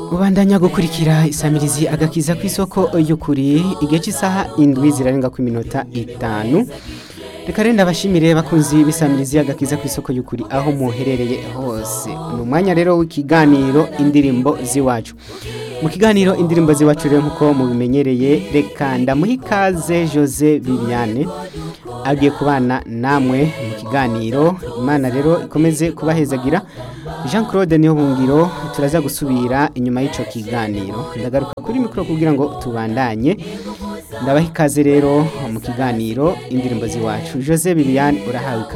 ubandanya gukurikira isamirizi agakiza ku isoko y'ukuri igihe cy'isaha indwi zirarenga ku minota itanu reka rero ndabashimire bakunzi b'isamirizi agakiza ku isoko y'ukuri aho muherereye hose ni umwanya rero w'ikiganiro indirimbo z'iwacu mu kiganiro indirimbo z'iwacu rero nk'uko mubimenyereye reka ndamuha ikaze jose viviane agiye kubana namwe mu kiganiro imana rero ikomeze kubahezagira jean claude niyo bungiro turaza gusubira inyuma y'icyo kiganiro ndagaruka kuri mikoro kugira ngo tubandanye ndabaha ikaze rero mu kiganiro indirimbo z'iwacu jose viviane urahawe ikaze